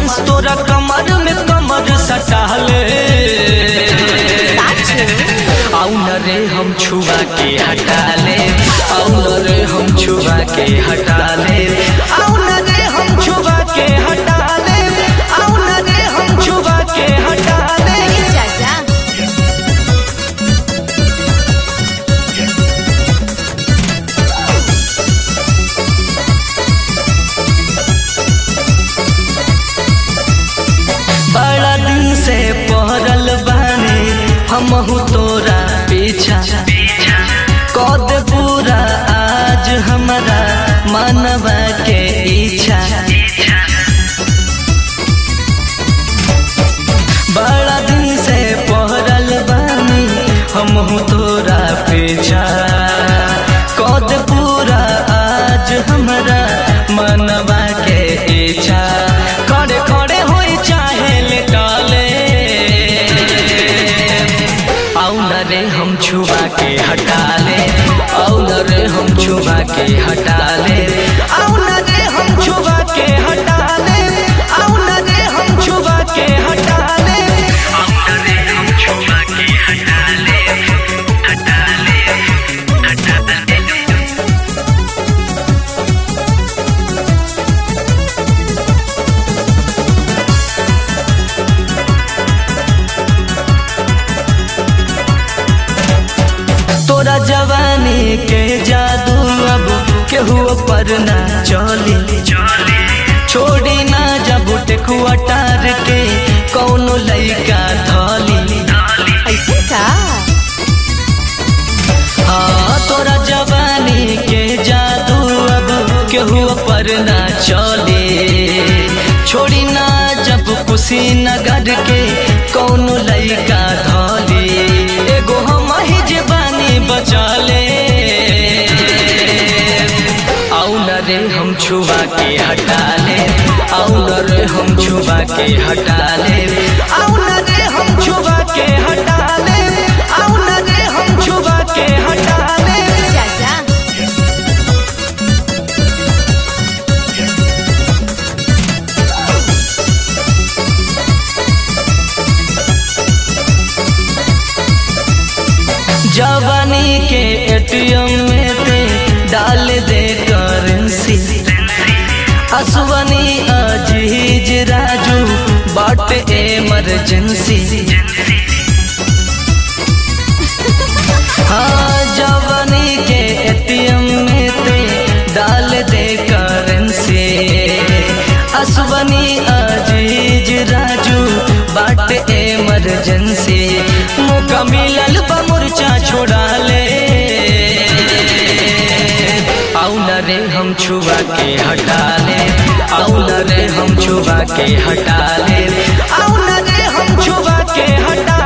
तोरा कमर में कमर सटाले आउ न रे हम छुआ के हटा ले आउ न रे हम छुआ के हटा ले आउ न रे हम छुआ के हटा ले आउ न रे हम छुआ के हटा ले चाचा बड़ा दिन से पहरल बानी हमहू तोरा पीछा कद पूरा आज हमारा मानवा के इच्छा बड़ा दिन से पहरल बानी हमहू तोरा पीछा कद पूरा आज हमारा मानवा के इच्छा खड़े खड़े होई चाहे लेटाले आउ न रे हम छुआ के हटा ले आउ न रे हम छुआ के हटा ले आउ न रे हम छुआ के हटा ले आउ न रे हम छुआ के हटा ले आउ न रे हम छुआ के हटा ले हटा ले हटा ले तोरा जवानी के जादू अब केहू पर ना चली छोड़ी ना जब टेकुआ टार के कौनो लइका धली ऐसे का हाँ तोरा जवानी के जादू अब केहू पर ना चले छोड़ी ना जब कुशीनगर के कौनो लइका धली एगो हम ही जवानी बचले आउ न रे हम छुआ के हटा ले आउ न रे हम छुआ के हटा ले आउ न रे हम छुआ के हटा ले आउ न रे हम छुआ के हटा ले चाचा जवानी के एटीएम में ते डाल दे करेंसी असवनी अजीज राजू बाट इमरजेंसी हाँ जवानी के एटीएम में ते डाल दे करेंसी असवनी अजीज राजू बाट इमरजेंसी मौका मिलल बा मुर्चा छोड़ा ले आउ न रे हम छुआ के हटा ले आउ न रे हम छुआ के हटा ले आउ न रे हम छुआ के हटा